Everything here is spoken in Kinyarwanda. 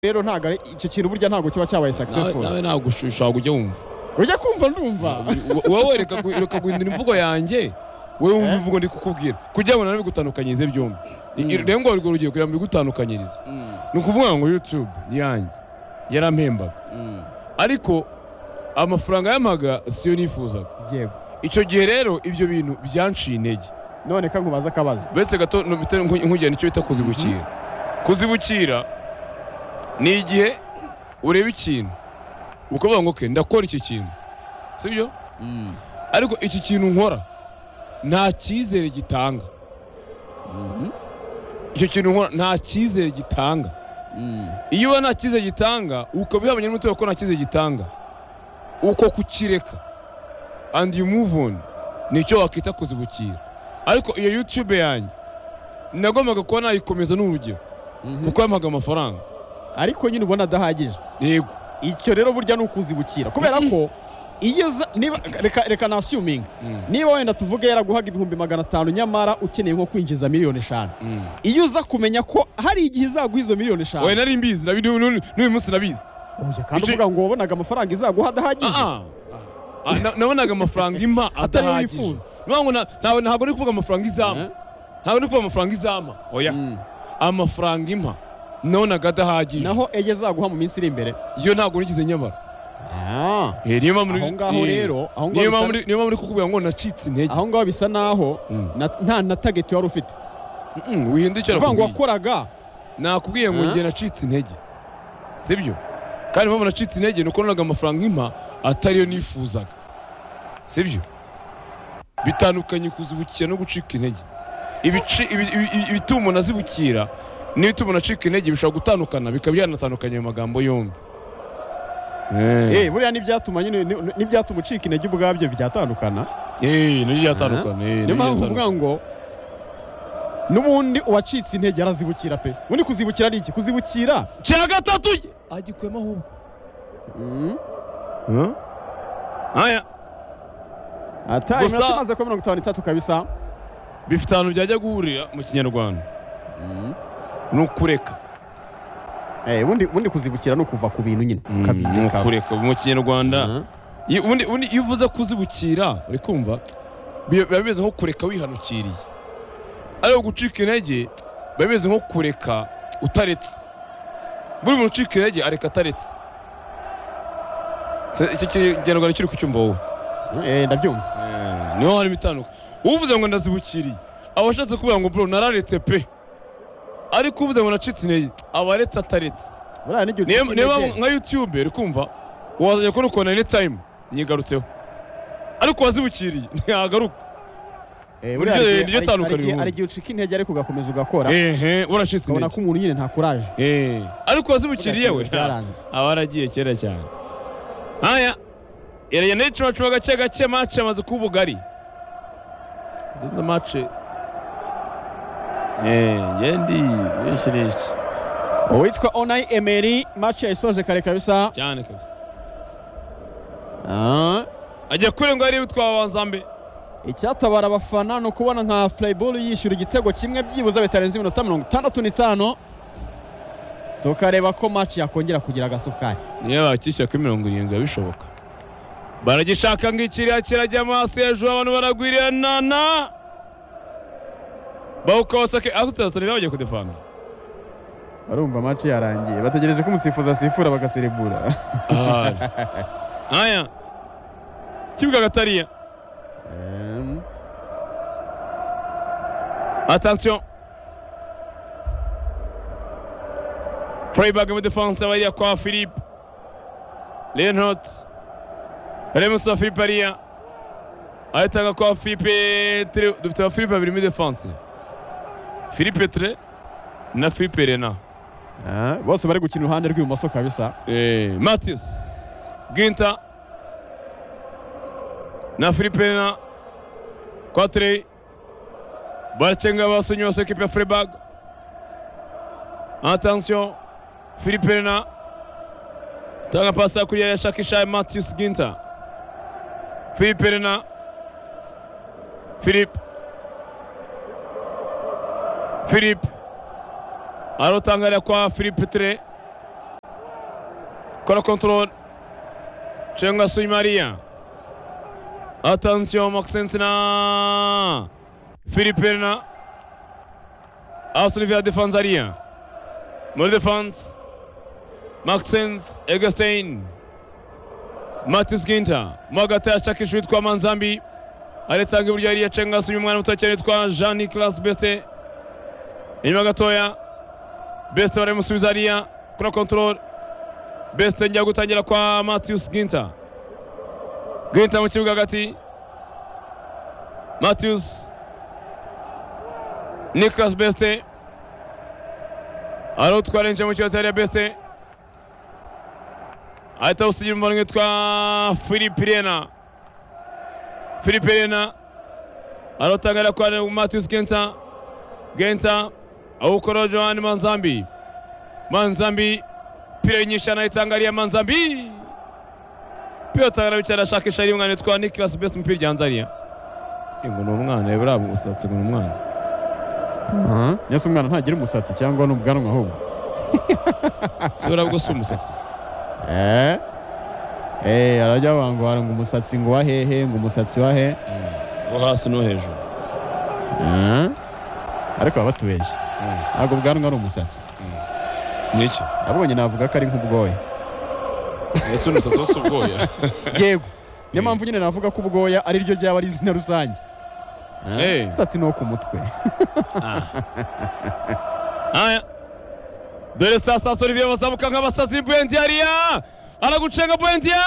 rero ntabwo ari icyo kintu burya ntabwo kiba cyabaye successful nawe ntabwo ushaka kujya wumva ujya kumva ndumva wowe reka gu- reka guhindura imvugo yanjye wowe wumva Eh? imvugo ndi kukubwira kugira ngo nawe bigutandukanyirize byombi I- rero ngo urwo rugiye kugira ngo bigutandukanyirize ni ukuvuga ngo yutube ni yanjye yarampembaga ariko amafaranga yampaga siyo nifuzaga yego icyo gihe rero ibyo bintu byanciye intege none ka nkubaza akabazo uretse gato nubite nku- nkugena icyo bita kuzibukira kuzibukira ni igihe ureba ikintu ukavuga ngo ke ndakora iki kintu sibyo ariko iki kintu nkora nta cyizere gitanga icyo kintu nkora nta cyizere gitanga iyo uba nta cyizere gitanga ukaba ubihabanye n'umutima ko nta cyizere gitanga uko kukireka and you move on nicyo wakita kuzibukira ariko iyo youtube yanjye nagombaga kuba nayikomeza n'urugero kuko yampaga amafaranga ariko nyine ubona adahagije yego icyo rero burya ni ukuzibukira kubera ko iyo uza niba reka reka na assuming Mm. niba wenda tuvuge yaraguhaga ibihumbi magana atanu nyamara ukeneye nko kwinjiza miliyoni eshanu Mm. iyo uza kumenya ko hari igihe izaguha izo miliyoni eshanu we nari mbizi nabi- n'uyu n'uyu- n'uyu munsi nabizi Oya, kandi icyo- uvuga ngo wabonaga amafaranga izaguha adahagije Ah, ah. Ah, na- nabonaga amafaranga impa Atari yo adahagije wifuza. ntabwo na- ntabwo- ntabwo ndi kuvuga amafaranga izama Eh? ntabwo ndi kuvuga amafaranga izama oya Mm. amafaranga impa nabonaga adahagije naho eye zaguha mu minsi iri imbere iyo ntabwo nigize nyabara Eh, niyo mpamvu- Aho ngaho eh, rero, aho ngaho niyo mpamvu bisa- niyo mpamvu ndi kukubwira ngo nacitse intege aho ngaho bisa naho Mm. na- nta na tageti wari ufite Mm, wihindukira uvuga ngo kubwiye. wakoraga nakubwiye ngo Ah? njye nacitse intege sibyo kandi impamvu nacitse intege ni uko nabonaga amafaranga impa atariyo nifuzaga sibyo bitandukanye kuzibukira no gucika intege Ibici- ibi- ibi- ibi- ibituma umuntu azibukira n'ibituma umuntu acika intege bishobora gutandukana bikaba byanatandukanye mu magambo yombi Eh, Eh, buriya n'ibyatuma nyine ni- ni- n'ibyatuma ucika intege ubwabyo byatandukana eh, nabyo byatandukana eh, niyo nabyo mpamvu byatandukana. uvuga ngo n'ubundi uwacitse intege arazibukira pe ubundi kuzibukira ari iki kuzibukira cya gatatu agikuyemo ahubwo aya ataye Gusa- iminota imaze kuba mirongo itanu n'itatu kabisa bifite ahantu byajya guhurira mu kinyarwanda ni ukureka Eh, ubundi ubundi kuzibukira ni ukuva ku bintu nyine ni ukabireka ukureka mu kinyarwanda Mhm. iyo ubundi- ubundi iyo uvuze kuzibukira uri kumva bi- biba bimeze nko kureka wihanukiriye ariko gucika intege biba bimeze nko kureka utaretse buri muntu ucika intege areka ataretse Se- icyo kinyarwanda kiri kucyumva wowe Eh, ndabyumva niho harimo itanduka uvuze ngo ndazibukiriye aba ashatse kuvuga ngo bro nararetse pe ariko uvuze ngo nacitse intege aba aretse ataretse buriya n'igihe niyo ucika niyo mpamvu intege nka youtube uri kumva wazajya kuri kona eni tayimu nyigarutseho ariko wazibukiriye ntiagaruka Eh, burya buriya hari igihe- niryo hari- tandukaniro hari igihe- ubu. hari igihe ucika intege ariko ugakomeza ugakora ehe uracitse ukabona intege ko umuntu nyine nta kuraje Eh, ariko wazibukiriye we Byaranze. aba yaragiye kera cyane haya irajya n'icumacuba gake gake mace amaze kuba ubugari zizo mace yendi benshi benshi uwitwa onayi emeri maci yayisoje kare kabisa cyane kabisa Ah, ajya kure ngo arebe twabanza mbe icyatabara abafana ni ukubona nka furayiburu yishyura igitego kimwe byibuze bitarenze iminota mirongo itandatu n'itanu tukareba ko maci yakongera kugira agasukari niyo bakishyura kuri mirongo irindwi biba bishoboka baragishaka ngo ikiriya kirajya amaso hejuru abantu baragwiranana bawukawasake aho usirasire bagiye kudefana barumva maci yarangiye bategereje ko umusifuzi asifura bagaserebura aya kibuga gatariya atansiyo furayibage muri defanse bariya kwa philippe lenot remusa philippe ariya ayitanga kwa philippe Tre- dufite aba philippe babiri muri defanse philippe tre na philippe rena bose bari gukina iruhande rw'ibumoso kabisa Eh, Matis Ginta na Filipina Quatrey baracyenga abasenyi bose ekipe ya Freiburg attention Filipina tanga pasi kuriya yashakisha Matis Ginta Filipina Philip Philip arotangarira kwa Philip Tre kora kontorore cenga suyimariya atansiyo makisentina filipena asuniviya defanse ariya muri defanse makisensi egesiteyini matisi ginta mo hagati yashakisha uwitwa manzambi aritanga iburyo yariya cenga suyi umwana muto cyane witwa jean nicolas beste inyuma gatoya besite baramusubiza hariya kuri kontorore besite njya gutangira kwa matiyusi ginta ginta mu kibuga hagati matiyusi nicolas besite hari utwara yinjiye mu kibuga hariya besite ahita awusigira umubano witwa philippe rena philippe rena aratangira kwa matiyusi ginta ginta awukora johani manzambi manzambi pira nyinshi anayitangariye manzambi pira tangarabicyo arashakisha ari umwana witwa nikilas best umupira ryanzariya ngo ni umwana buriya musatsi ngo ni umwana Yesu umwana ntagira umusatsi cyangwa n'ubwanwa ahubwo si buriya bwo si umusatsi Eh. Eh, arajya wangwara ngo umusatsi ngo wahehe ngo umusatsi wahe wo hasi no hejuru Eh. ariko baba batubeshye ntabwo ubwanwa ari umusatsi ni iki nabonye navuga ko ari nk'ubwoya ese umusatsi wose ubwoya yego niyo Eh. mpamvu nyine navuga ko ubwoya ari ryo ryaba ari izina rusange Eh, Eh. umusatsi ni uwo ku mutwe haya dore sasa olivier bazamuka nk'abasazi bwendiyariya aragucenga bwendiya